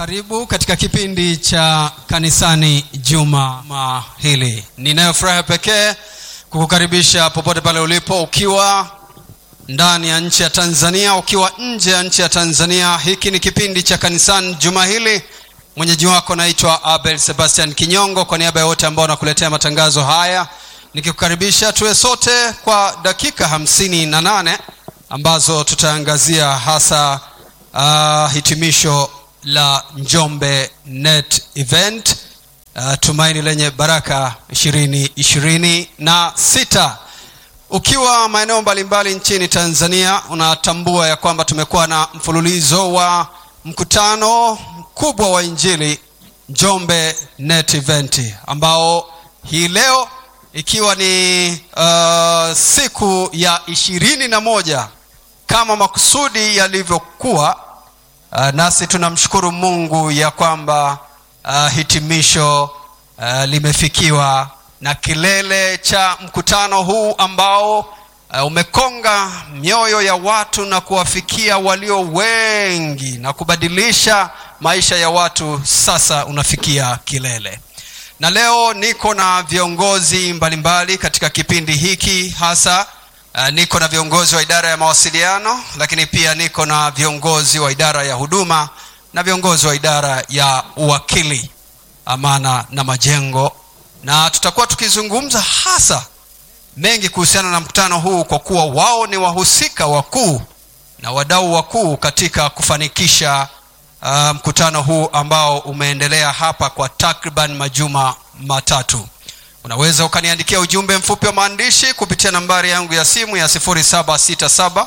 karibu katika kipindi cha kanisani juma hili ninayo furaha pekee kukukaribisha popote pale ulipo ukiwa ndani ya nchi ya tanzania ukiwa nje ya nchi ya tanzania hiki ni kipindi cha kanisani juma hili mwenyeji wako naitwa abel sebastian kinyongo kwa niaba ya wote ambao nakuletea matangazo haya nikikukaribisha tuwe sote kwa dakika hamsini na nane ambazo tutaangazia hasa uh, hitimisho la njombe net event uh, tumaini lenye baraka ishirini ishirini na sita ukiwa maeneo mbalimbali nchini tanzania unatambua ya kwamba tumekuwa na mfululizo wa mkutano mkubwa wa injili njombe net event ambao hii leo ikiwa ni uh, siku ya ishirini na moja kama makusudi yalivyokuwa uh, nasi tunamshukuru mungu ya kwamba uh, hitimisho uh, limefikiwa na kilele cha mkutano huu ambao uh, umekonga mioyo ya watu na kuwafikia walio wengi na kubadilisha maisha ya watu sasa unafikia kilele na leo niko na viongozi mbalimbali mbali katika kipindi hiki hasa uh, niko na viongozi wa idara ya mawasiliano lakini pia niko na viongozi wa idara ya huduma na viongozi wa idara ya uwakili amana na majengo na tutakuwa tukizungumza hasa mengi kuhusiana na mkutano huu kwa kuwa wao ni wahusika wakuu na wadau wakuu katika kufanikisha uh, mkutano huu ambao umeendelea hapa kwa takriban majuma matatu unaweza ukaniandikia ujumbe mfupi wa maandishi kupitia nambari yangu ya simu ya 767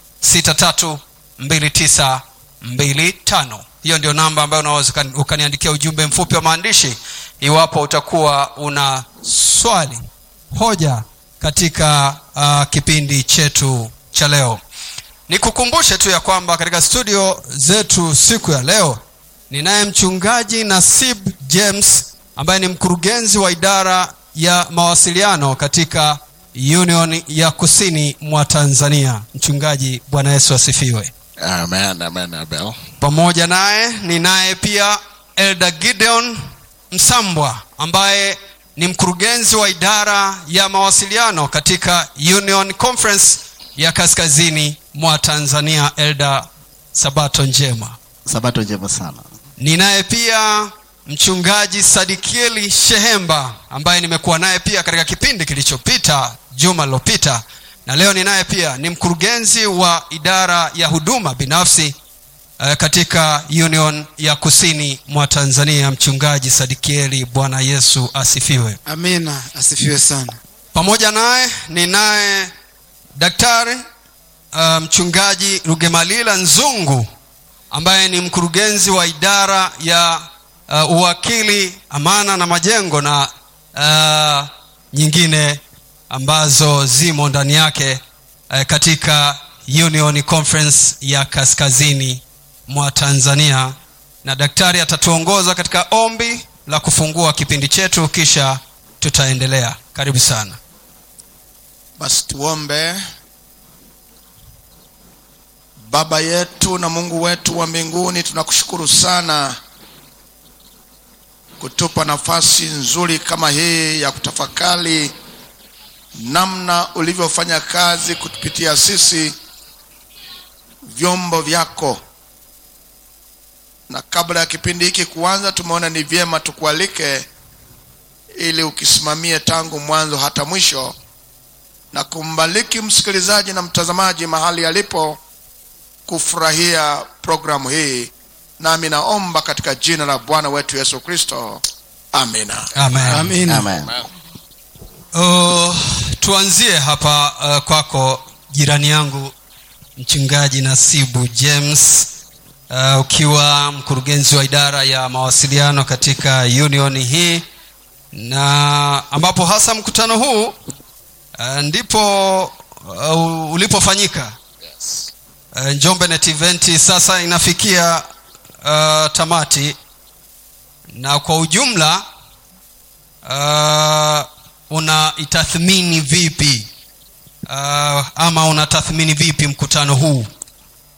632925 hiyo ndio namba ambayo unaweza ukaniandikia ujumbe mfupi wa maandishi iwapo utakuwa una swali hoja katika uh, kipindi chetu cha leo nikukumbushe tu ya kwamba katika studio zetu siku ya leo ninaye mchungaji nasib james ambaye ni mkurugenzi wa idara ya mawasiliano katika union ya kusini mwa tanzania mchungaji bwana yesu asifiwe Amen, amen, Abel. pamoja naye ninaye pia elda gideon msambwa ambaye ni mkurugenzi wa idara ya mawasiliano katika union conference ya kaskazini mwa tanzania elda sabato njema sabato njema sana ninaye pia mchungaji sadikieli shehemba ambaye nimekuwa naye pia katika kipindi kilichopita juma lilopita na leo ninaye pia ni mkurugenzi wa idara ya huduma binafsi uh, katika union ya kusini mwa tanzania mchungaji sadikieli bwana yesu asifiwe amina asifiwe sana pamoja naye ninaye daktari uh, mchungaji rugemalila nzungu ambaye ni mkurugenzi wa idara ya uh, uwakili amana na majengo na uh, nyingine ambazo zimo ndani yake uh, katika union conference ya kaskazini mwa tanzania na daktari atatuongoza katika ombi la kufungua kipindi chetu kisha tutaendelea karibu sana basi tuombe baba yetu na mungu wetu wa mbinguni tunakushukuru sana kutupa nafasi nzuri kama hii ya kutafakari namna ulivyofanya kazi kutupitia sisi vyombo vyako na kabla ya kipindi hiki kuanza tumeona ni vyema tukualike ili ukisimamie tangu mwanzo hata mwisho na kumbariki msikilizaji na mtazamaji mahali alipo kufurahia programu hii nami naomba katika jina la bwana wetu yesu kristo amina amen, amina amen Uh, tuanzie hapa uh, kwako jirani yangu mchungaji nasibu james uh, ukiwa mkurugenzi wa idara ya mawasiliano katika union hii na ambapo hasa mkutano huu uh, ndipo uh, ulipofanyika uh, njombe net event sasa inafikia uh, tamati na kwa ujumla uh, unaitathmini vipi uh, ama unatathmini vipi mkutano huu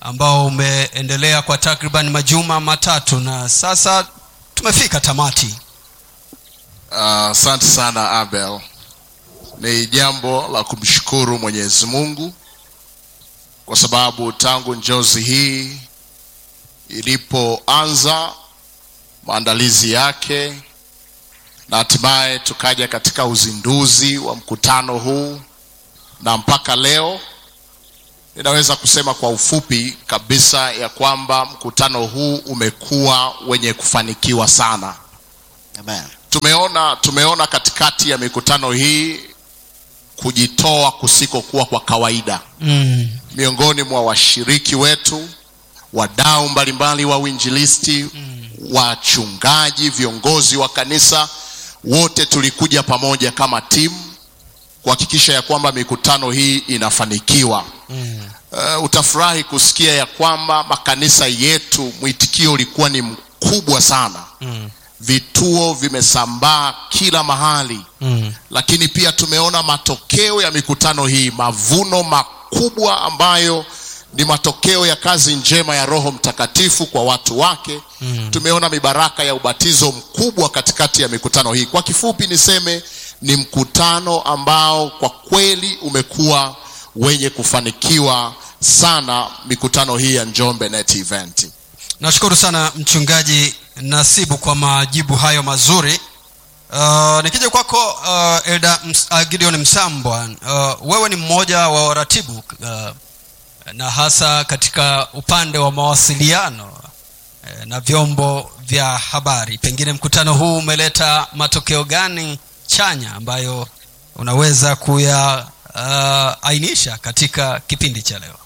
ambao umeendelea kwa takriban majuma matatu na sasa tumefika tamati asante uh, sana abel ni jambo la kumshukuru mwenyezi mungu kwa sababu tangu njozi hii ilipoanza maandalizi yake na hatimaye tukaja katika uzinduzi wa mkutano huu na mpaka leo ninaweza kusema kwa ufupi kabisa ya kwamba mkutano huu umekuwa wenye kufanikiwa sana Amen. tumeona tumeona katikati ya mikutano hii kujitoa kusikokuwa kwa kawaida mm. miongoni mwa washiriki wetu wadau mbalimbali wa uinjilisti mm. wachungaji viongozi wa kanisa wote tulikuja pamoja kama timu kuhakikisha ya kwamba mikutano hii inafanikiwa Mm. uh, utafurahi kusikia ya kwamba makanisa yetu mwitikio ulikuwa ni mkubwa sana Mm. vituo vimesambaa kila mahali Mm. lakini pia tumeona matokeo ya mikutano hii mavuno makubwa ambayo ni matokeo ya kazi njema ya roho mtakatifu kwa watu wake Mm. tumeona mibaraka ya ubatizo mkubwa katikati ya mikutano hii kwa kifupi niseme ni mkutano ambao kwa kweli umekuwa wenye kufanikiwa sana mikutano hii ya njombe net event nashukuru sana mchungaji nasibu kwa majibu hayo mazuri uh, nikija kwako uh, elda Ms, uh, gideon msambwa uh, wewe ni mmoja wa waratibu uh, na hasa katika upande wa mawasiliano uh, na vyombo vya habari pengine mkutano huu umeleta matokeo gani chanya ambayo unaweza kuyaainisha uh, katika kipindi cha leo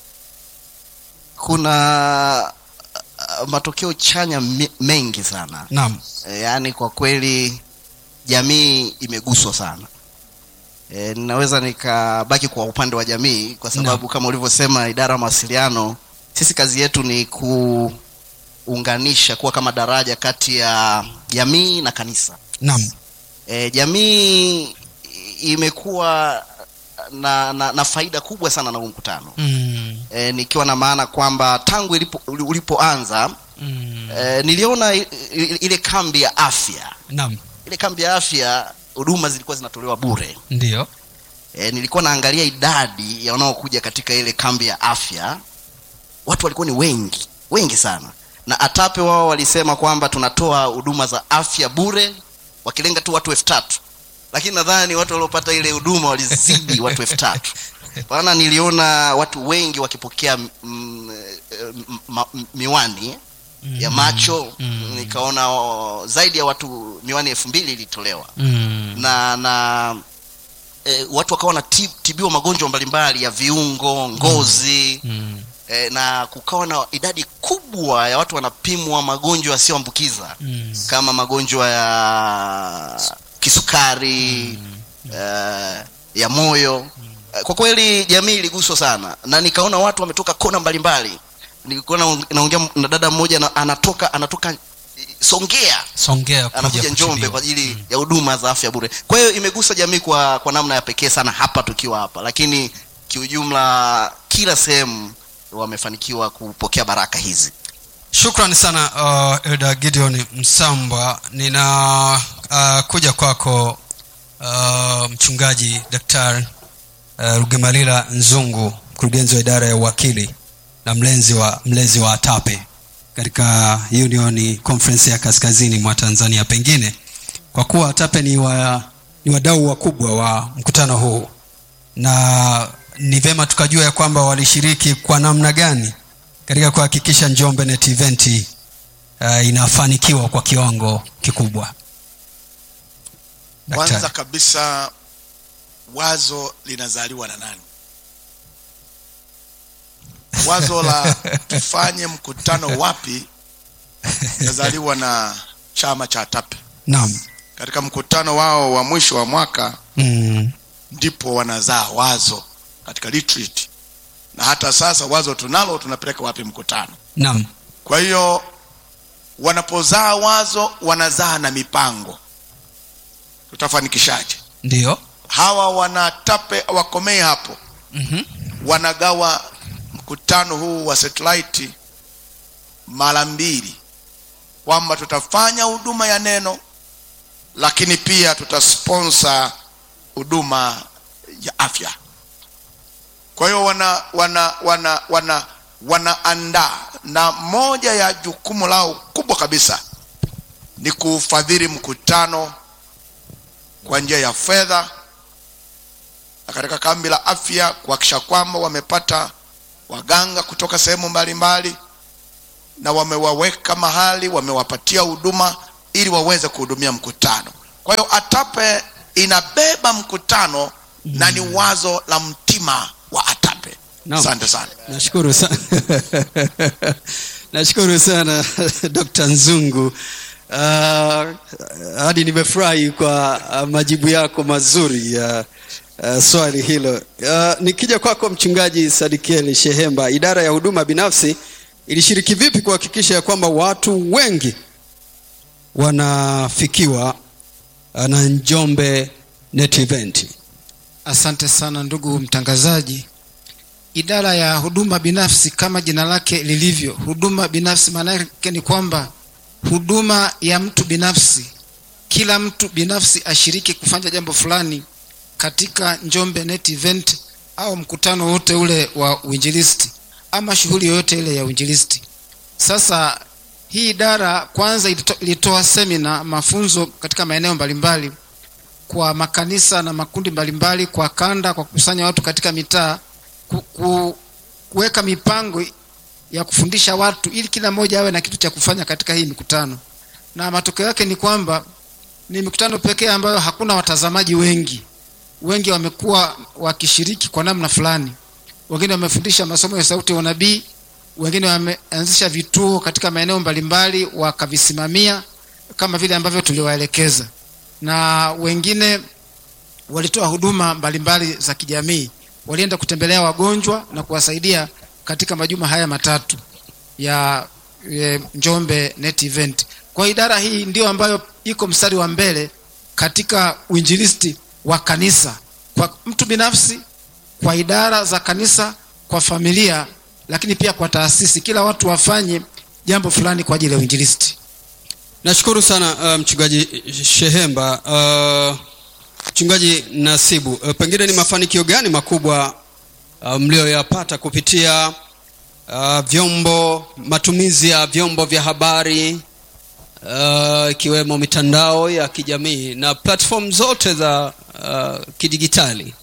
kuna uh, matokeo chanya me- mengi sana naam e, yaani kwa kweli jamii imeguswa sana e, ninaweza nikabaki kwa upande wa jamii kwa sababu kama ulivyosema idara ya mawasiliano sisi kazi yetu ni kuunganisha kuwa kama daraja kati ya jamii na kanisa naam e, jamii imekuwa na, na, na faida kubwa sana na huu mkutano mm, e, nikiwa na maana kwamba tangu ilipo, ulipoanza mm, e, niliona i- i- ile kambi ya afya naam ile kambi ya afya huduma zilikuwa zinatolewa bure ndio e, nilikuwa naangalia idadi ya wanaokuja katika ile kambi ya afya watu walikuwa ni wengi wengi sana na atape wao walisema kwamba tunatoa huduma za afya bure wakilenga tu watu elfu tatu lakini nadhani watu waliopata ile huduma walizidi watu elfu tatu maana niliona watu wengi wakipokea mm, eh, m- ma- m- miwani ya macho Mm. nikaona oh, zaidi ya watu miwani elfu mbili ilitolewa mm, na na e, watu wakawa wanatibiwa magonjwa mbalimbali ya viungo ngozi mm, e, na kukawa na idadi kubwa ya watu wanapimwa magonjwa yasiyoambukiza mm, kama magonjwa ya kisukari eh, ya moyo Eh, kwa kweli jamii iliguswa sana na nikaona watu wametoka kona mbalimbali nilikuwa naong- naongea na dada mmoja na, anatoka anatoka eh, songea songea kuja anakuja njombe kutibiwa. kwa ajili ya huduma za afya bure kwa hiyo imegusa jamii kwa kwa namna ya pekee sana hapa tukiwa hapa lakini kiujumla kila sehemu wamefanikiwa kupokea baraka hizi shukrani sana uh, elda gideon msambwa nina uh, kuja kwako uh, mchungaji daktari uh, rugemalila nzungu mkurugenzi wa idara ya uwakili na mlenzi wa mlezi wa atape katika union conference ya kaskazini mwa tanzania pengine kwa kuwa atape ni, wa, ni wadau wakubwa wa mkutano huu na ni vema tukajua ya kwamba walishiriki kwa namna gani katika kuhakikisha njombe net event uh, inafanikiwa kwa kiwango kikubwa kwanza Daktari. kabisa wazo linazaliwa na nani wazo la tufanye mkutano wapi linazaliwa na chama cha tape naam katika mkutano wao wa mwisho wa mwaka mm, ndipo wanazaa wazo katika retreat na hata sasa wazo tunalo tunapeleka wapi mkutano naam kwa hiyo wanapozaa wazo wanazaa na mipango tutafanikishaje ndio hawa wanatape wakomee hapo mm-hmm. wanagawa mkutano huu wa satellite mara mbili kwamba tutafanya huduma ya neno lakini pia tutasponsa huduma ya afya kwa hiyo wana wana wana wana wanaandaa na moja ya jukumu lao kubwa kabisa ni kuufadhili mkutano kwa njia ya fedha na katika kambi la afya kuhakikisha kwamba wamepata waganga kutoka sehemu mbalimbali na wamewaweka mahali wamewapatia huduma ili waweze kuhudumia mkutano kwa hiyo atape inabeba mkutano na ni wazo la mtima wa atape Naam. asante sana nashukuru sana nashukuru sana dr nzungu uh, hadi nimefurahi kwa uh, majibu yako mazuri ya uh, swali hilo uh, nikija kwako mchungaji sadikieli shehemba idara ya huduma binafsi ilishiriki vipi kuhakikisha ya kwamba watu wengi wanafikiwa uh, na njombe net event Asante sana ndugu mtangazaji. Idara ya huduma binafsi kama jina lake lilivyo, huduma binafsi maana yake ni kwamba huduma ya mtu binafsi, kila mtu binafsi ashiriki kufanya jambo fulani katika Njombe Net Event au mkutano wote ule wa uinjilisti ama shughuli yoyote ile ya uinjilisti. Sasa hii idara kwanza ilito- ilitoa semina, mafunzo katika maeneo mbalimbali kwa makanisa na makundi mbalimbali kwa kanda, kwa kukusanya watu katika mitaa, ku, ku, kuweka mipango ya kufundisha watu ili kila mmoja awe na kitu cha kufanya katika hii mikutano, na matokeo yake ni kwamba ni mikutano pekee ambayo hakuna watazamaji wengi. Wengi wamekuwa wakishiriki kwa namna fulani. Wengine wamefundisha masomo ya sauti ya unabii, wengine wameanzisha vituo katika maeneo mbalimbali wakavisimamia kama vile ambavyo tuliwaelekeza na wengine walitoa huduma mbalimbali za kijamii. Walienda kutembelea wagonjwa na kuwasaidia katika majuma haya matatu ya e, Njombe Net Event. Kwa idara hii ndio ambayo iko mstari wa mbele katika uinjilisti wa kanisa, kwa mtu binafsi, kwa idara za kanisa, kwa familia, lakini pia kwa taasisi. Kila watu wafanye jambo fulani kwa ajili ya uinjilisti. nashukuru sana uh, mchungaji shehemba uh, mchungaji nasibu uh, pengine ni mafanikio gani makubwa uh, mlioyapata kupitia uh, vyombo matumizi ya vyombo vya habari uh, ikiwemo mitandao ya kijamii na platform zote za uh, kidigitali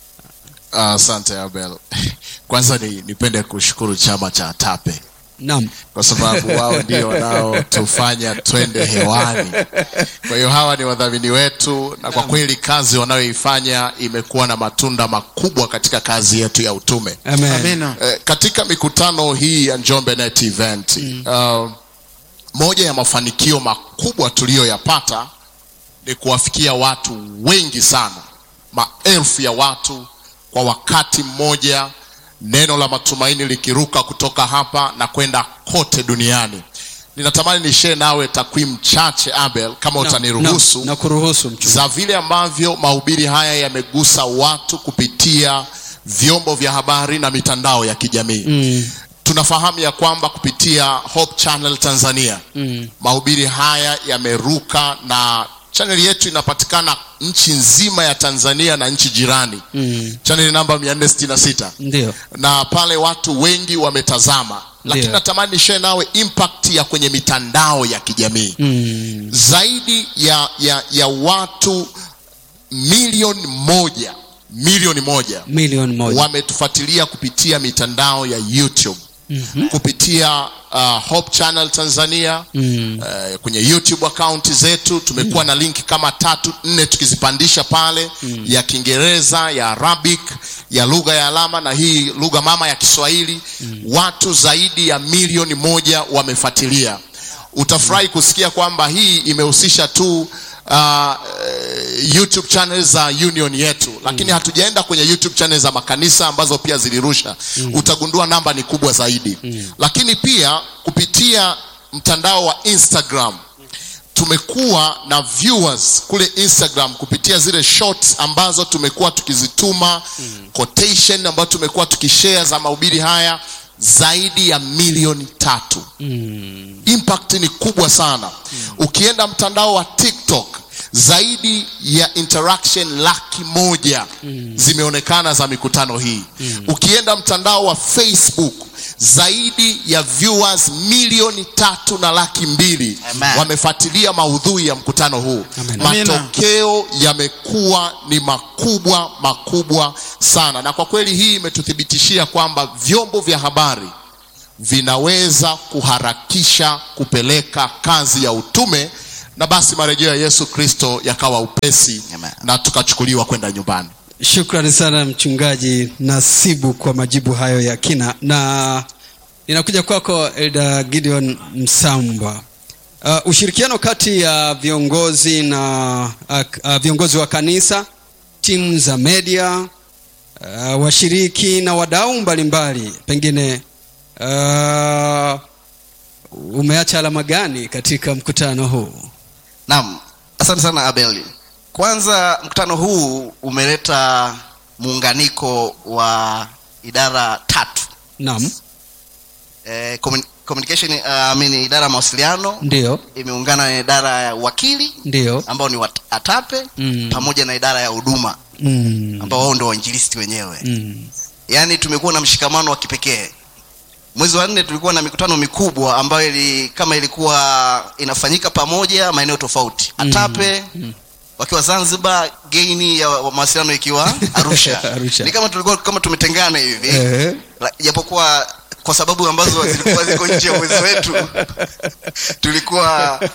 asante abel kwanza ni, nipende kushukuru chama cha tape naam kwa sababu wao ndio wanaotufanya twende hewani kwa hiyo hawa ni wadhamini wetu na kwa kweli kazi wanayoifanya imekuwa na matunda makubwa katika kazi yetu ya utume Amen. Amina. eh, katika mikutano hii ya njombe net event mm. uh, moja ya mafanikio makubwa tuliyoyapata ni kuwafikia watu wengi sana maelfu ya watu kwa wakati mmoja neno la matumaini likiruka kutoka hapa na kwenda kote duniani ninatamani nishee nawe takwimu chache abel kama Naam, utaniruhusu naam, na kuruhusu mchungaji za vile ambavyo mahubiri haya yamegusa watu kupitia vyombo vya habari na mitandao ya kijamii mm, tunafahamu ya kwamba kupitia hope channel tanzania mm, mahubiri haya yameruka na chaneli yetu inapatikana nchi nzima ya tanzania na nchi jirani mm, chaneli namba 466 ndio na pale watu wengi wametazama lakini Ndio. natamani nishee nawe impact ya kwenye mitandao ya kijamii mm, zaidi ya, ya, ya watu milioni moja milioni moja milioni moja wametufuatilia kupitia mitandao ya youtube Mhm. kupitia uh, hope channel tanzania Mm. uh, kwenye youtube akaunti zetu tumekuwa na linki kama tatu nne tukizipandisha pale ya kiingereza ya arabic ya lugha ya alama na hii lugha mama ya kiswahili watu zaidi ya milioni moja wamefuatilia utafurahi kusikia kwamba hii imehusisha tu uh, youtube channel za union yetu lakini hatujaenda kwenye youtube channel za makanisa ambazo pia zilirusha utagundua namba ni kubwa zaidi lakini pia kupitia mtandao wa instagram tumekuwa na viewers kule instagram kupitia zile shorts ambazo tumekuwa tukizituma quotation ambazo tumekuwa tukishare za mahubiri haya zaidi ya milioni tatu Mm. impact ni kubwa sana ukienda mtandao wa tiktok zaidi ya interaction laki moja zimeonekana za mikutano hii ukienda mtandao wa facebook zaidi ya viewers milioni tatu na laki mbili Amen. wamefuatilia maudhui ya mkutano huu Amen. Amina. matokeo yamekuwa ni makubwa makubwa sana na kwa kweli hii imetuthibitishia kwamba vyombo vya habari vinaweza kuharakisha kupeleka kazi ya utume na basi marejeo ya yesu kristo yakawa upesi Amen. na tukachukuliwa kwenda nyumbani shukrani sana mchungaji nasibu kwa majibu hayo ya kina na ninakuja kwako elda gideon msamba uh, ushirikiano kati ya viongozi na uh, uh, viongozi wa kanisa timu za media uh, washiriki na wadau mbalimbali pengine uh, umeacha alama gani katika mkutano huu naam asante sana abel kwanza mkutano huu umeleta muunganiko wa idara tatu naam eh, commun- communication uh, I mean, idara ya mawasiliano ndio imeungana na idara ya wakili ndio ambao ni wat- atape Mm. pamoja na idara ya huduma mm. ambao wao ndio wainjilisti wenyewe mm. yaani tumekuwa na mshikamano wa kipekee mwezi wa nne tulikuwa na mikutano mikubwa ambayo ili, kama ilikuwa inafanyika pamoja maeneo tofauti atape Mm. wakiwa zanzibar geini ya wa- mawasiliano ikiwa arusha. Arusha. ni kama tulikuwa kama tumetengana hivi Eh. La- japokuwa kwa sababu ambazo zilikuwa ziko nje ya uwezo wetu tulikuwa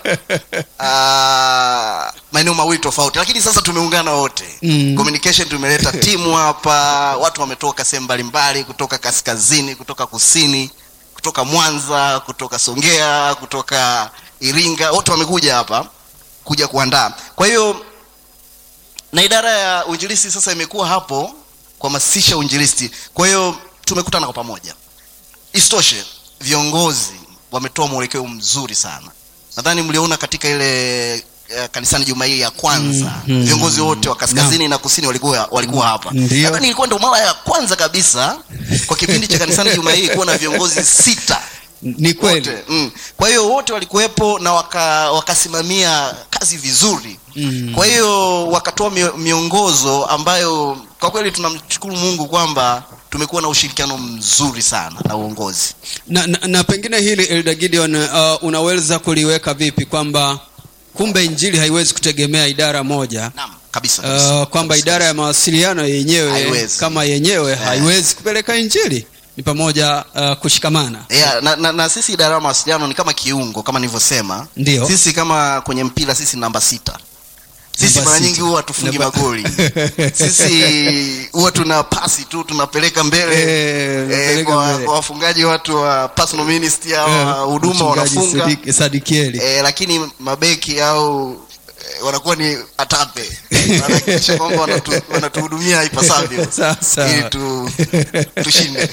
uh, maeneo mawili tofauti lakini sasa tumeungana wote Mm. communication tumeleta timu hapa watu wametoka sehemu mbalimbali kutoka kaskazini kutoka kusini kutoka mwanza kutoka songea kutoka iringa wote wamekuja hapa kuja kuandaa kwa hiyo na idara ya uinjilisti sasa imekuwa hapo kuhamasisha uinjilisti kwa hiyo tumekutana kwa pamoja isitoshe viongozi wametoa mwelekeo mzuri sana nadhani mliona katika ile eh, kanisani juma hii ya kwanza Mm, mm. viongozi wote wa kaskazini na kusini walikuwa walikuwa hapa Ndio. nadhani ilikuwa ndo mara ya kwanza kabisa kwa kipindi cha kanisani juma hii kuwa na viongozi sita ni kweli wote mm. kwa hiyo wote walikuwepo na waka, wakasimamia kazi vizuri Mm. kwa hiyo wakatoa mio- miongozo ambayo kwa kweli tunamshukuru mungu kwamba tumekuwa na ushirikiano mzuri sana na uongozi na, na, na pengine hili elda gideon uh, unaweza kuliweka vipi kwamba kumbe injili haiwezi kutegemea idara moja naam kabisa, kabisa. uh, kwamba Kabisa. idara ya mawasiliano yenyewe Haiwezi. kama yenyewe haiwezi kupeleka injili ni pamoja uh, kushikamana yeah, na, na, na sisi idara ya mawasiliano ni kama kiungo kama nilivyosema Ndio. sisi kama kwenye mpira sisi namba sita sisi Namba mara sita. nyingi huwa tufungi Namba- magoli sisi huwa tuna pasi tu tunapeleka mbele Eh, eh, unapeleka kwa, mbele. kwa wafungaji watu wa personal ministry au Eh, wa huduma mchungaji wanafunga Sadik- sadikieli eh, lakini mabeki au eh, wanakuwa ni atape wanahakikisha kwamba wanatu- wanatuhudumia ipasavyo Sawa, sawa. ili tu, tushinde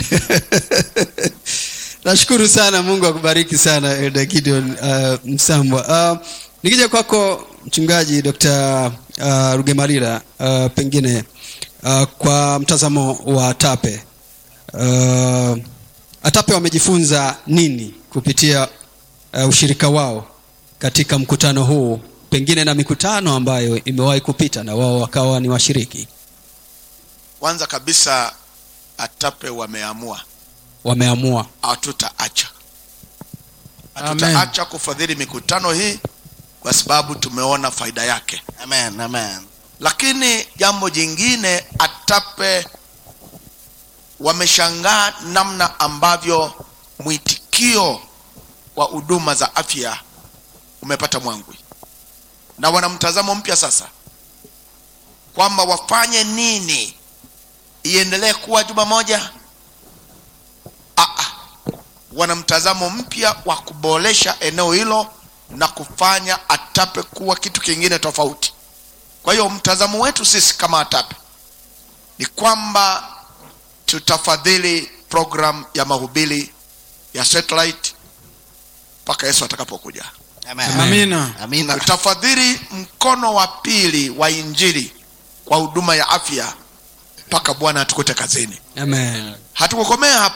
nashukuru sana mungu akubariki sana elda gideon uh, msambwa uh, nikija kwako mchungaji dr uh, rugemalira uh, pengine uh, kwa mtazamo wa tape uh, atape wamejifunza nini kupitia uh, ushirika wao katika mkutano huu pengine na mikutano ambayo imewahi kupita na wao wakawa ni washiriki kwanza kabisa atape wameamua wameamua hatutaacha Amen. hatutaacha kufadhili mikutano hii kwa sababu tumeona faida yake amen amen lakini jambo jingine atape wameshangaa namna ambavyo mwitikio wa huduma za afya umepata mwangwi na wana mtazamo mpya sasa kwamba wafanye nini iendelee kuwa juma moja Aa, wana mtazamo mpya wa kuboresha eneo hilo na kufanya atape kuwa kitu kingine tofauti kwa hiyo mtazamo wetu sisi kama atape ni kwamba tutafadhili program ya mahubiri ya satellite mpaka yesu atakapokuja amen amina amina tutafadhili mkono wa pili wa injili kwa huduma ya afya mpaka bwana atukute kazini amen hatukukomea hapo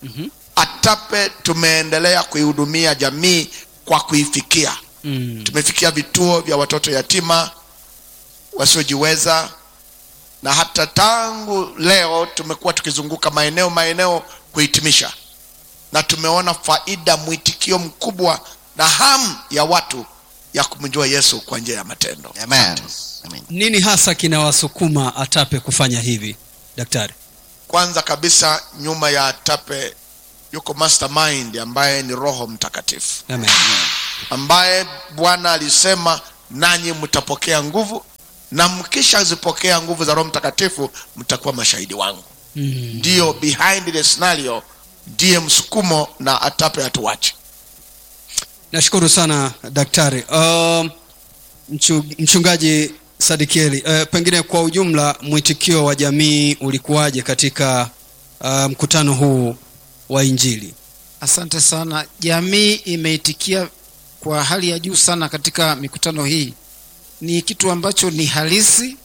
Mhm. atape tumeendelea kuihudumia jamii kwa kuifikia Mm. tumefikia vituo vya watoto yatima wasiojiweza na hata tangu leo tumekuwa tukizunguka maeneo maeneo kuhitimisha na tumeona faida mwitikio mkubwa na hamu ya watu ya kumjua yesu kwa njia ya matendo Amen. Amen. nini hasa kinawasukuma atape kufanya hivi daktari kwanza kabisa nyuma ya tape yuko mastermind ambaye ni roho mtakatifu Amen. ambaye bwana alisema nanyi mtapokea nguvu na mkishazipokea nguvu za roho mtakatifu mtakuwa mashahidi wangu Mm. ndiyo behind the scenario ndiye msukumo na atape hatuwache nashukuru sana daktari uh, mchu, mchungaji sadikieli uh, pengine kwa ujumla mwitikio wa jamii ulikuwaje katika uh, mkutano huu wa injili asante sana jamii imeitikia kwa hali ya juu sana katika mikutano hii ni kitu ambacho ni halisi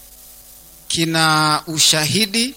kina ushahidi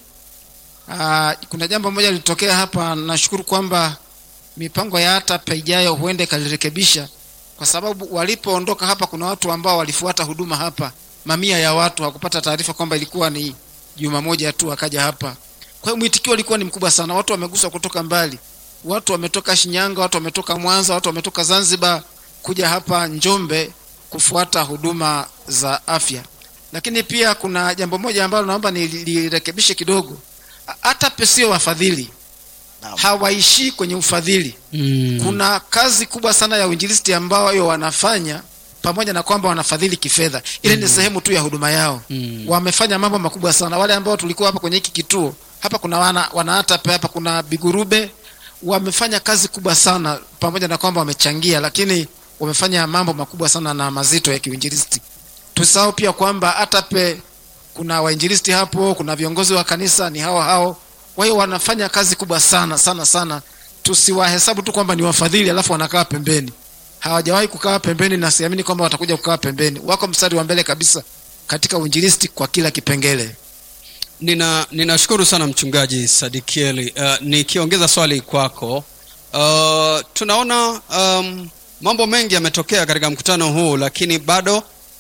Aa, kuna jambo moja lilitokea hapa nashukuru kwamba mipango ya hata ijayo huenda ikalirekebisha kwa sababu walipoondoka hapa kuna watu ambao walifuata huduma hapa mamia ya watu hakupata taarifa kwamba ilikuwa ni juma moja tu akaja hapa kwa hiyo mwitikio ulikuwa ni mkubwa sana watu wameguswa kutoka mbali watu wametoka shinyanga watu wametoka mwanza watu wametoka zanzibar kuja hapa njombe kufuata huduma za afya lakini pia kuna jambo moja ambalo naomba nilirekebishe kidogo hata pesio wafadhili Naam. hawaishii kwenye ufadhili mm. kuna kazi kubwa sana ya uinjilisti ambayo wanafanya pamoja na kwamba wanafadhili kifedha ile ni sehemu tu ya huduma yao Mm. wamefanya mambo makubwa sana wale ambao tulikuwa hapa kwenye hiki kituo hapa kuna wana, wanaatape hapa kuna bigurube wamefanya kazi kubwa sana pamoja na kwamba wamechangia lakini wamefanya mambo makubwa sana na mazito ya kiuinjilisti tusahau pia kwamba atape kuna wainjilisti hapo kuna viongozi wa kanisa ni hao hao kwa hiyo wanafanya kazi kubwa sana sana sana tusiwahesabu tu kwamba ni wafadhili alafu wanakaa pembeni hawajawahi kukaa pembeni na siamini kwamba watakuja kukaa pembeni wako mstari wa mbele kabisa katika uinjilisti kwa kila kipengele nina ninashukuru sana mchungaji sadikieli uh, nikiongeza swali kwako uh, tunaona um, mambo mengi yametokea katika mkutano huu lakini bado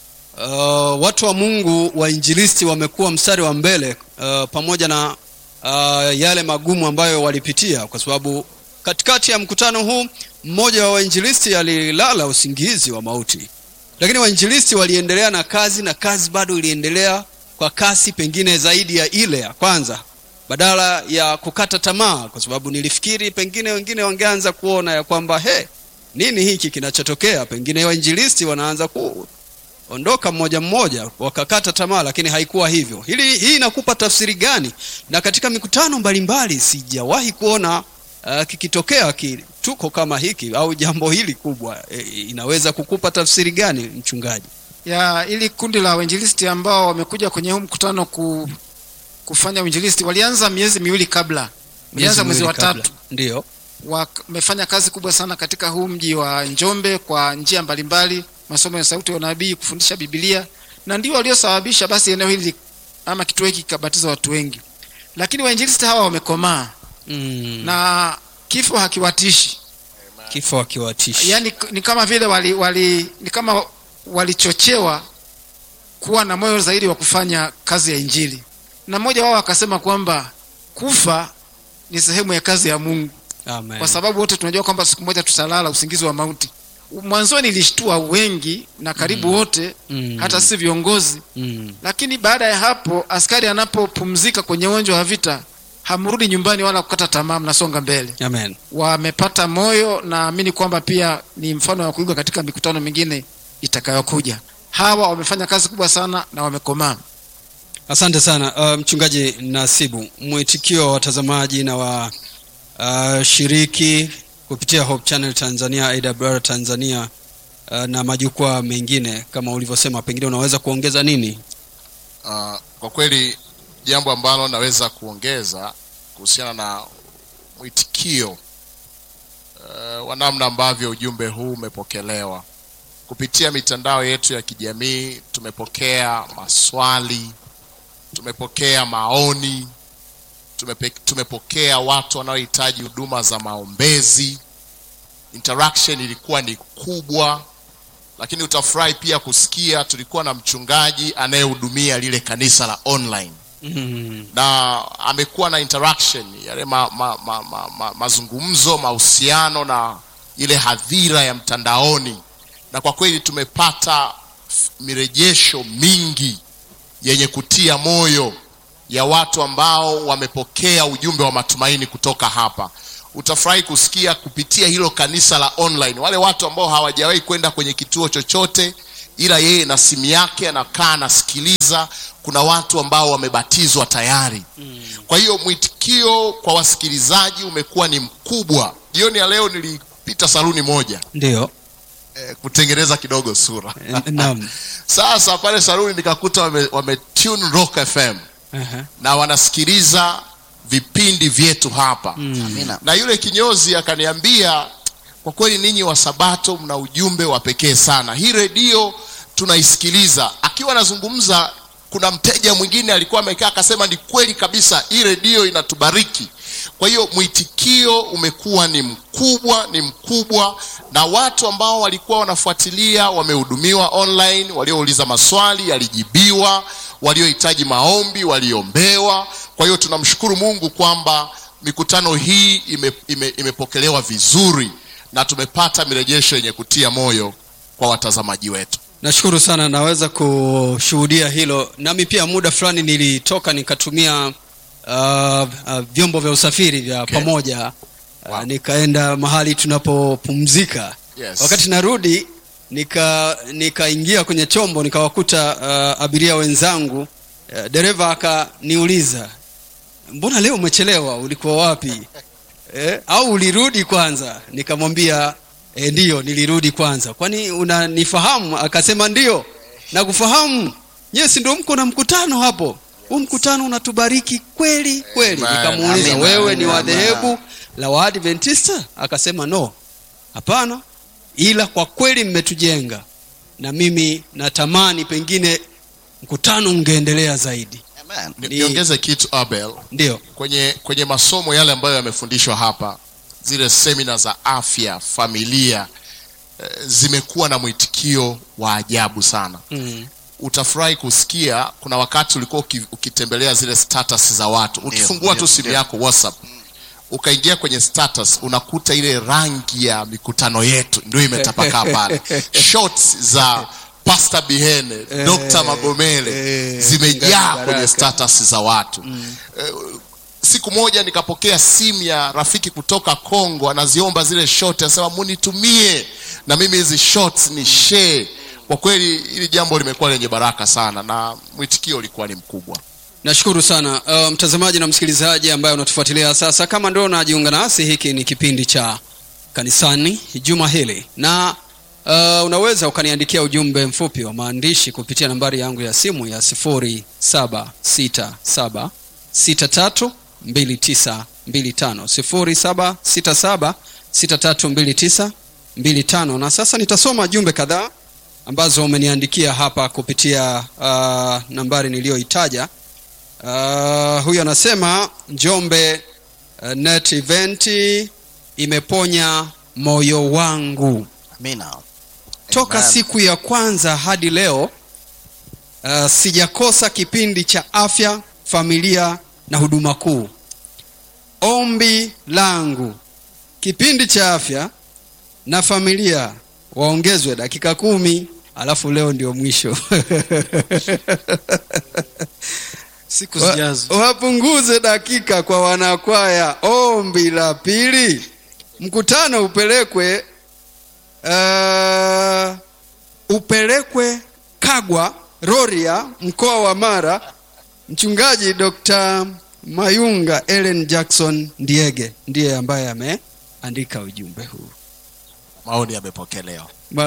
uh, watu wa mungu wainjilisti wamekuwa mstari wa mbele uh, pamoja na uh, yale magumu ambayo walipitia kwa sababu katikati ya mkutano huu mmoja wa wainjilisti alilala usingizi wa mauti lakini wainjilisti waliendelea na kazi na kazi bado iliendelea kwa kasi pengine zaidi ya ile ya kwanza badala ya kukata tamaa kwa sababu nilifikiri pengine wengine wangeanza kuona ya kwamba he nini hiki kinachotokea pengine wainjilisti wanaanza kuondoka mmoja mmoja wakakata tamaa lakini haikuwa hivyo hili hii inakupa tafsiri gani na katika mikutano mbalimbali sijawahi kuona uh, kikitokea kituko kama hiki au jambo hili kubwa e, inaweza kukupa tafsiri gani mchungaji ya ili kundi la wainjilisti ambao wamekuja kwenye huu mkutano ku, kufanya uinjilisti walianza miezi miwili kabla walianza mwezi wa miwili kabla. tatu ndio wamefanya kazi kubwa sana katika huu mji wa njombe kwa njia mbalimbali masomo ya sauti ya unabii kufundisha bibilia na ndio waliosababisha basi eneo hili ama kituo hiki kikabatiza watu wengi lakini wainjilisti hawa wamekomaa mm, na kifo hakiwatishi kifo akiwatishi yaani ni kama vile wali, wali ni kama walichochewa kuwa na moyo zaidi wa kufanya kazi ya injili na mmoja wao akasema kwamba kufa ni sehemu ya kazi ya mungu Amen. kwa sababu wote tunajua kwamba siku moja tutalala usingizi wa mauti mwanzoni ilishtua wengi na karibu wote Mm. hata si viongozi mm, lakini baada ya hapo askari anapopumzika kwenye uwanja wa vita hamrudi nyumbani wala kukata tamaa mnasonga mbele amen wamepata moyo naamini kwamba pia ni mfano wa kuigwa katika mikutano mingine itakayokuja hawa wamefanya kazi kubwa sana na wamekomaa asante sana uh, mchungaji nasibu mwitikio wa watazamaji na wa uh, shiriki kupitia hope channel tanzania awr tanzania uh, na majukwaa mengine kama ulivyosema pengine unaweza kuongeza nini uh, kwa kweli jambo ambalo naweza kuongeza kuhusiana na mwitikio uh, wa namna ambavyo ujumbe huu umepokelewa kupitia mitandao yetu ya kijamii tumepokea maswali tumepokea maoni tumepe, tumepokea watu wanaohitaji huduma za maombezi interaction ilikuwa ni kubwa lakini utafurahi pia kusikia tulikuwa na mchungaji anayehudumia lile kanisa la online Mm. na amekuwa na interaction yale ma, ma, ma, ma, ma, mazungumzo mahusiano na ile hadhira ya mtandaoni na kwa kweli tumepata f- mirejesho mingi yenye kutia moyo ya watu ambao wamepokea ujumbe wa matumaini kutoka hapa utafurahi kusikia kupitia hilo kanisa la online wale watu ambao hawajawahi kwenda kwenye kituo chochote ila yeye na simu yake anakaa anasikiliza kuna watu ambao wamebatizwa tayari mm. kwa hiyo mwitikio kwa wasikilizaji umekuwa ni mkubwa jioni ya leo nilipita saluni moja ndio eh, kutengeneza kidogo sura Eh, naam sasa pale saluni nikakuta wame, wame tune rock fm Aha. na wanasikiliza vipindi vyetu hapa mm. Amina. na yule kinyozi akaniambia kwa kweli ninyi wa sabato mna ujumbe wa pekee sana hii redio tunaisikiliza akiwa anazungumza kuna mteja mwingine alikuwa amekaa akasema ni kweli kabisa hii redio inatubariki kwa hiyo mwitikio umekuwa ni mkubwa ni mkubwa na watu ambao walikuwa wanafuatilia wamehudumiwa online waliouliza maswali yalijibiwa waliohitaji maombi waliombewa kwa hiyo tunamshukuru mungu kwamba mikutano hii ime, ime, imepokelewa vizuri na tumepata mirejesho yenye kutia moyo kwa watazamaji wetu nashukuru sana naweza kushuhudia hilo nami pia muda fulani nilitoka nikatumia uh, uh, vyombo vya usafiri vya Okay. pamoja uh, Wow. nikaenda mahali tunapopumzika Yes. wakati narudi nika nikaingia kwenye chombo nikawakuta uh, abiria wenzangu uh, dereva akaniuliza mbona leo umechelewa ulikuwa wapi eh, au ulirudi kwanza nikamwambia e, ndiyo nilirudi kwanza kwani unanifahamu akasema ndio nakufahamu nyesi ndio mko na mkutano hapo huu mkutano unatubariki kweli kweli Amen. nikamuuliza Amen. wewe ni wa Amen. dhehebu la waadventista akasema no hapana ila kwa kweli mmetujenga na mimi natamani pengine mkutano ungeendelea zaidi Amen. Ni- Ni- niongeze kitu abel ndio kwenye kwenye masomo yale ambayo yamefundishwa hapa zile semina za afya familia eh, zimekuwa na mwitikio wa ajabu sana mm. utafurahi kusikia kuna wakati ulikuwa uki- ukitembelea zile status za watu ukifungua ndio, tu simu ndio. yako whatsapp ukaingia kwenye status unakuta ile rangi ya mikutano yetu ndio imetapakaa pale shots za pasta bihene Eh, dr magomele eh, zimejaa Mchungaji kwenye Baraka. status za watu Eh, siku moja nikapokea simu ya rafiki kutoka congo anaziomba zile shot anasema munitumie na mimi hizi shots ni share kwa kweli hili jambo limekuwa lenye baraka sana na mwitikio ulikuwa ni mkubwa nashukuru sana uh, mtazamaji na msikilizaji ambaye unatufuatilia sasa kama ndio unajiunga nasi hiki ni kipindi cha kanisani juma hili na uh, unaweza ukaniandikia ujumbe mfupi wa maandishi kupitia nambari yangu ya simu ya 767632925 767632925 na sasa nitasoma jumbe kadhaa ambazo umeniandikia hapa kupitia uh, nambari niliyoitaja uh, huyu anasema njombe uh, net event imeponya moyo wangu Amina. toka Amen. siku ya kwanza hadi leo uh, sijakosa kipindi cha afya familia na huduma kuu ombi langu kipindi cha afya na familia waongezwe dakika kumi alafu leo ndio mwisho siku Wa- zijazo wapunguze dakika kwa wanakwaya ombi la pili mkutano upelekwe uh, upelekwe kagwa roria mkoa wa mara mchungaji dr mayunga ellen jackson ndiege ndiye ambaye ameandika ujumbe huu maoni yamepokelewa Ma-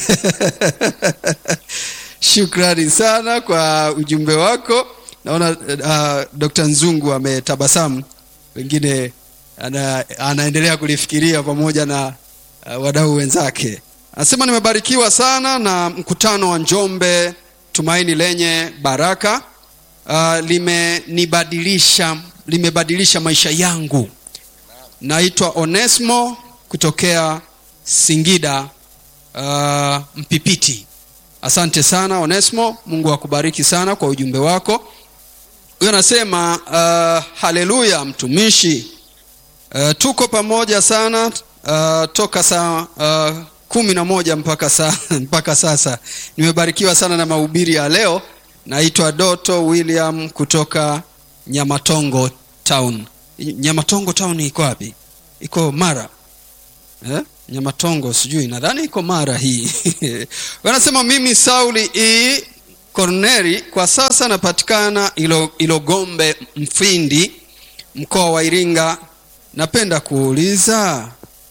shukrani sana kwa ujumbe wako naona uh, dr nzungu ametabasamu wengine ana, anaendelea kulifikiria pamoja na uh, wadau wenzake anasema nimebarikiwa sana na mkutano wa njombe tumaini lenye baraka uh, limenibadilisha limebadilisha maisha yangu naitwa onesmo kutokea singida uh, mpipiti asante sana onesmo mungu akubariki sana kwa ujumbe wako huyo anasema uh, haleluya mtumishi uh, tuko pamoja sana uh, toka saa uh, kumi na moja mpaka, sa, mpaka sasa nimebarikiwa sana na mahubiri ya leo naitwa doto william kutoka nyamatongo town nyamatongo town iko wapi iko mara eh? nyamatongo sijui nadhani iko mara hii wanasema mimi sauli e corneri kwa sasa napatikana ilo, ilogombe mfindi mkoa wa iringa napenda kuuliza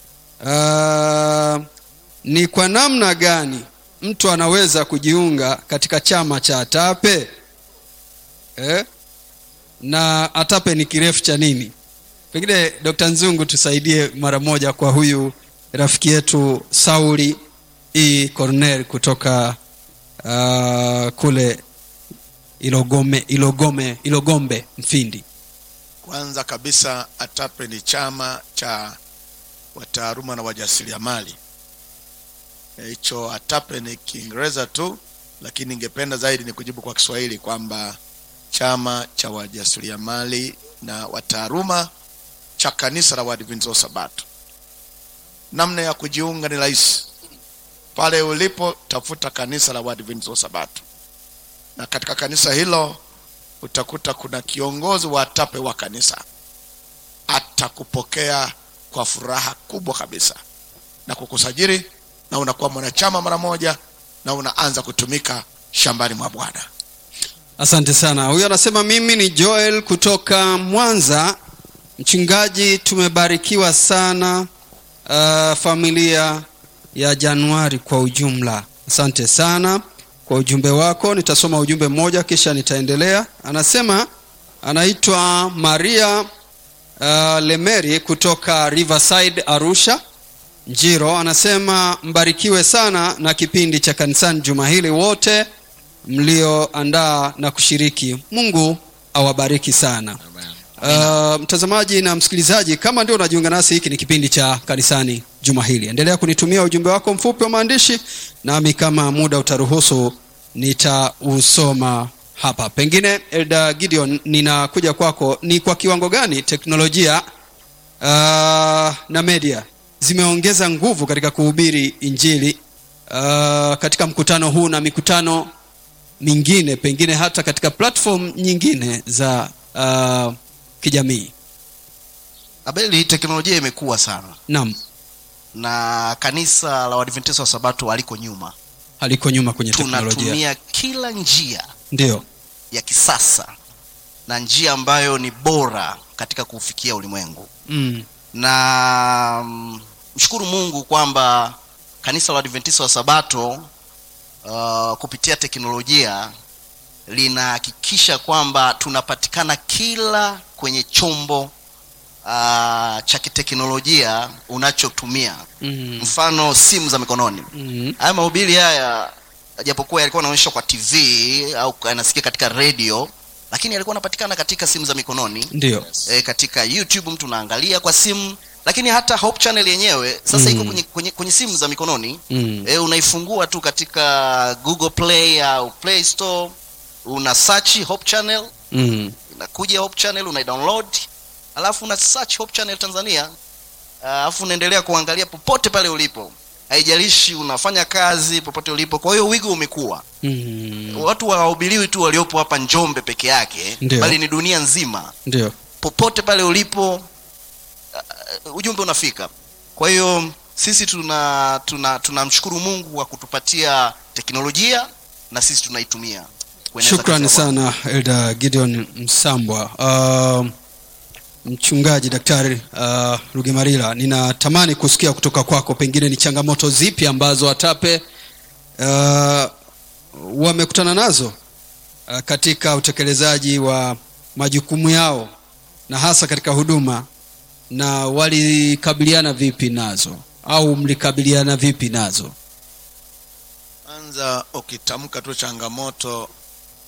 uh, ni kwa namna gani mtu anaweza kujiunga katika chama cha atape eh? na atape ni kirefu cha nini pengine dr nzungu tusaidie mara moja kwa huyu rafiki yetu sauli e cornel kutoka uh, kule ilogome ilogome ilogombe mfindi kwanza kabisa atape ni chama cha wataaluma na wajasiriamali Eh, hicho atape ni kiingereza tu lakini ningependa zaidi ni kujibu kwa kiswahili kwamba chama cha wajasiriamali na wataaluma cha kanisa la waadventista wa sabato namna ya kujiunga ni rahisi pale ulipo tafuta kanisa la waadventista wa sabato na katika kanisa hilo utakuta kuna kiongozi wa atape wa kanisa atakupokea kwa furaha kubwa kabisa na kukusajili na unakuwa mwanachama mara moja na unaanza kutumika shambani mwa bwana asante sana huyo anasema mimi ni joel kutoka mwanza mchungaji tumebarikiwa sana uh, familia ya januari kwa ujumla asante sana kwa ujumbe wako nitasoma ujumbe mmoja kisha nitaendelea anasema anaitwa maria uh, lemeri kutoka riverside arusha njiro anasema mbarikiwe sana na kipindi cha kanisani juma hili wote mlioandaa na kushiriki mungu awabariki sana uh, mtazamaji na msikilizaji kama ndio unajiunga nasi hiki ni kipindi cha kanisani juma hili endelea kunitumia ujumbe wako mfupi wa maandishi nami kama muda utaruhusu nitausoma hapa pengine elda gideon ninakuja kwako ni kwa kiwango gani teknolojia uh, na media zimeongeza nguvu katika kuhubiri injili uh, katika mkutano huu na mikutano mingine pengine hata katika platform nyingine za uh, kijamii abeli teknolojia imekuwa sana naam na kanisa la waadventista wa sabato aliko nyuma haliko nyuma kwenye teknolojia tunatumia kila njia ndio ya kisasa na njia ambayo ni bora katika kuufikia ulimwengu mm. na mm, mshukuru mungu kwamba kanisa la adventista wa sabato uh, kupitia teknolojia linahakikisha kwamba tunapatikana kila kwenye chombo uh, cha kiteknolojia unachotumia Mm. mfano simu za mikononi Mm. haya mahubiri haya japokuwa yalikuwa yanaonyeshwa kwa tv au yanasikia katika redio lakini yalikuwa yanapatikana katika simu za mikononi ndio e, katika youtube mtu unaangalia kwa simu lakini hata hope channel yenyewe sasa Mm. iko kwenye, kwenye, kwenye simu za mikononi Mm. e, unaifungua tu katika google play au play store una search hope channel Mm. inakuja hope channel unaidownload alafu una search hope channel tanzania alafu unaendelea kuangalia popote pale ulipo haijalishi unafanya kazi popote ulipo kwa hiyo wigo umekuwa Mm. watu hawahubiriwi tu waliopo hapa njombe peke yake Ndio. bali ni dunia nzima ndio popote pale ulipo uh, ujumbe unafika kwa hiyo sisi tuna tuna tunamshukuru mungu kwa kutupatia teknolojia na sisi tunaitumia kueneza shukrani kazi ya Bwana. sana elda gideon msambwa uh, mchungaji daktari uh, rugemarila ninatamani kusikia kutoka kwako pengine ni changamoto zipi ambazo atape uh, wamekutana nazo uh, katika utekelezaji wa majukumu yao na hasa katika huduma na walikabiliana vipi nazo au mlikabiliana vipi nazo kwanza ukitamka tu changamoto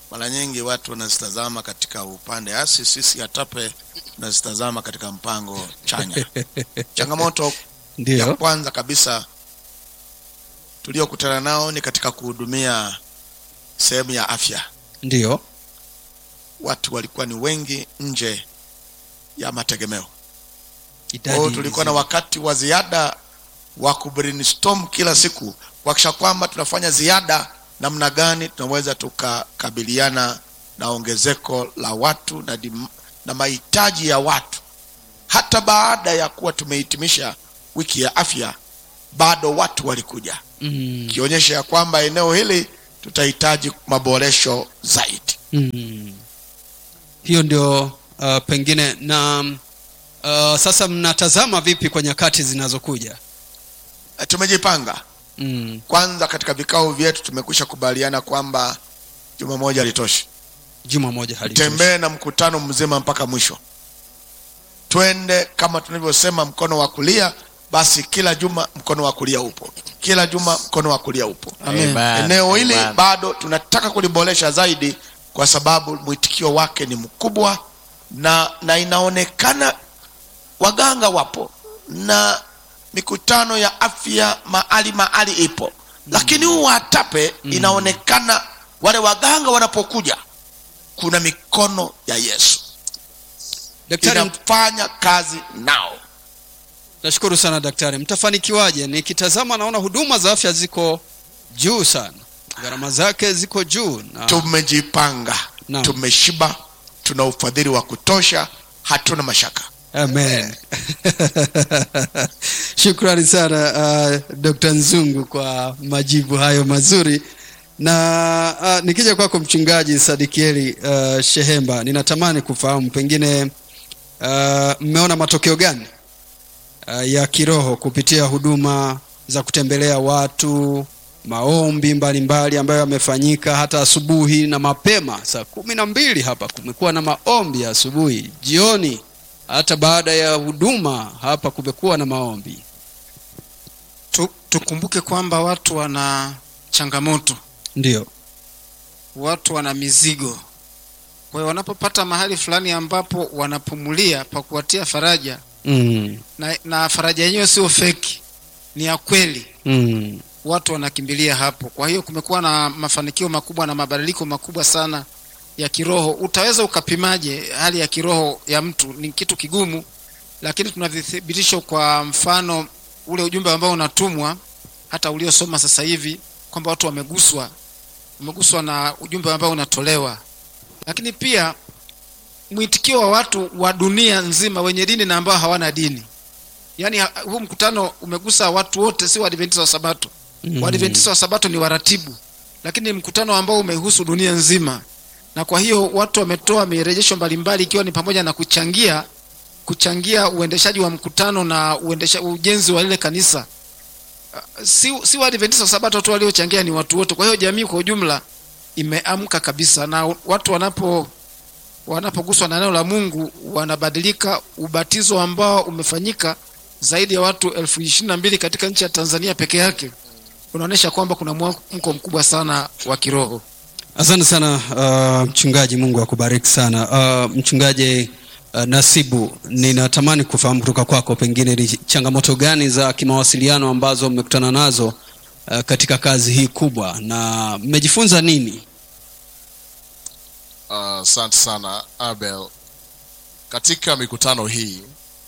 mara nyingi watu wanazitazama katika upande hasi sisi hatape tunazitazama katika mpango chanya changamoto ya ndio kwanza kabisa tuliokutana nao ni katika kuhudumia sehemu ya afya ndio watu walikuwa ni wengi nje ya mategemeo kwa idadi hiyo tulikuwa na hizi. wakati wa ziada wa kubrainstorm kila siku kuhakikisha kwamba tunafanya ziada namna gani tunaweza tukakabiliana na ongezeko la watu na, dim, na mahitaji ya watu hata baada ya kuwa tumehitimisha wiki ya afya bado watu walikuja mm, ikionyesha ya kwamba eneo hili tutahitaji maboresho zaidi mm. hiyo ndio uh, pengine na uh, sasa mnatazama vipi kwa nyakati zinazokuja Eh, tumejipanga mm, kwanza katika vikao vyetu tumekwisha kubaliana kwamba juma moja litoshi juma moja halitoshi. tembee na mkutano mzima mpaka mwisho twende kama tunavyosema mkono wa kulia basi kila juma mkono wa kulia upo kila juma mkono wa kulia upo Amen. eneo hili Amen. bado tunataka kuliboresha zaidi kwa sababu mwitikio wake ni mkubwa na na inaonekana waganga wapo na mikutano ya afya mahali mahali ipo lakini huu watape inaonekana wale waganga wanapokuja kuna mikono ya yesu daktari inafanya kazi nao nashukuru sana daktari mtafanikiwaje nikitazama naona huduma za afya ziko juu sana gharama zake ziko juu na tumejipanga Naam. tumeshiba tuna ufadhili wa kutosha hatuna mashaka amen shukrani sana uh, dr nzungu kwa majibu hayo mazuri na uh, nikija kwako mchungaji sadikieli uh, shehemba ninatamani kufahamu pengine uh, mmeona matokeo gani uh, ya kiroho kupitia huduma za kutembelea watu maombi mbalimbali mbali ambayo yamefanyika hata asubuhi na mapema saa kumi na mbili hapa kumekuwa na maombi ya asubuhi jioni hata baada ya huduma hapa kumekuwa na maombi tu, tukumbuke kwamba watu wana changamoto ndio watu wana mizigo kwa hiyo wanapopata mahali fulani ambapo wanapumulia pa kuwatia faraja mm, na, na faraja yenyewe sio feki ni ya kweli mm, watu wanakimbilia hapo kwa hiyo kumekuwa na mafanikio makubwa na mabadiliko makubwa sana ya kiroho utaweza ukapimaje hali ya kiroho ya mtu ni kitu kigumu lakini tuna vithibitisho kwa mfano ule ujumbe ambao unatumwa hata uliosoma sasa hivi kwamba watu wameguswa wameguswa na ujumbe ambao unatolewa lakini pia mwitikio wa watu wa dunia nzima wenye dini na ambao hawana dini yaani ha- huu mkutano umegusa watu wote si waadventista wa sabato Mm. waadventista wa sabato ni waratibu lakini ni mkutano ambao umehusu dunia nzima na kwa hiyo watu wametoa mirejesho mbalimbali ikiwa ni pamoja na kuchangia kuchangia uendeshaji wa mkutano na uendesha, ujenzi wa lile kanisa Uh, si, si waadventista wa sabato tu waliochangia ni watu wote kwa hiyo jamii kwa ujumla imeamka kabisa na watu wanapo wanapoguswa na neno la mungu wanabadilika ubatizo ambao umefanyika zaidi ya watu elfu ishirini na mbili katika nchi ya tanzania peke yake unaonyesha kwamba kuna mwamko mkubwa sana wa kiroho asante sana uh, mchungaji mungu akubariki sana uh, mchungaji uh, nasibu ninatamani kufahamu kutoka kwako pengine ni changamoto gani za kimawasiliano ambazo mmekutana nazo uh, katika kazi hii kubwa na mmejifunza nini asante uh, sana abel katika mikutano hii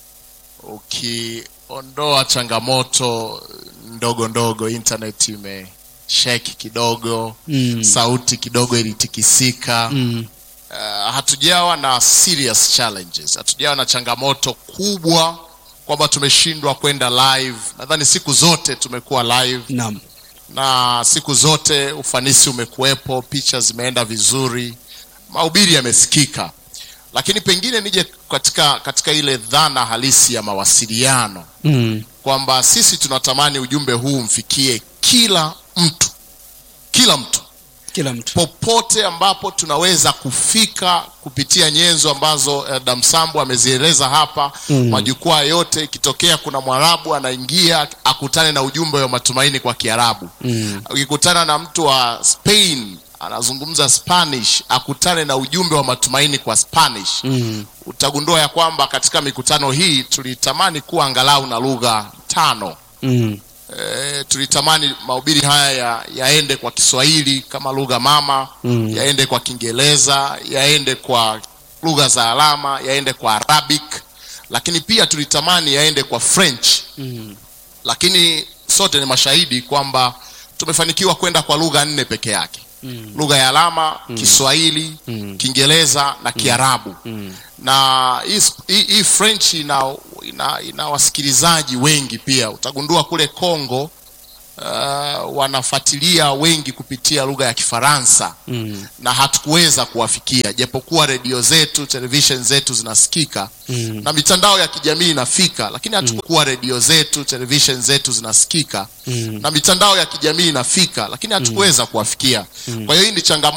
ukiondoa changamoto ndogo ndogo internet imesheki kidogo mm. sauti kidogo ilitikisika Mm. uh, hatujawa na serious challenges hatujawa na changamoto kubwa kwamba tumeshindwa kwenda live nadhani siku zote tumekuwa live naam na siku zote ufanisi umekuwepo picha zimeenda vizuri mahubiri yamesikika lakini pengine nije katika katika ile dhana halisi ya mawasiliano mm. kwamba sisi tunatamani ujumbe huu mfikie kila mtu kila mtu kila mtu popote ambapo tunaweza kufika kupitia nyenzo ambazo eh, damsambo amezieleza hapa Mm. majukwaa yote ikitokea kuna mwarabu anaingia akutane na ujumbe wa matumaini kwa kiarabu mm. ukikutana na mtu wa spain anazungumza spanish akutane na ujumbe wa matumaini kwa spanish mm. utagundua ya kwamba katika mikutano hii tulitamani kuwa angalau na lugha tano Mm. e, tulitamani mahubiri haya ya, yaende kwa kiswahili kama lugha mama mm. yaende kwa kiingereza yaende kwa lugha za alama yaende kwa arabic lakini pia tulitamani yaende kwa french Mm. lakini sote ni mashahidi kwamba tumefanikiwa kwenda kwa lugha nne peke yake mm. lugha ya alama mm. kiswahili mm. kiingereza na kiarabu mm. na hii sp- hii hii french ina, ina, ina wasikilizaji wengi pia utagundua kule congo uh, wanafuatilia wengi kupitia lugha ya kifaransa mm. na hatukuweza kuwafikia japokuwa redio zetu televishen zetu zinasikika mm. na mitandao ya kijamii inafika lakini hatukuwa redio zetu televishen zetu zinasikika mm. na mitandao ya kijamii inafika lakini hatukuweza kuwafikia kwa hiyo hii ni changamoto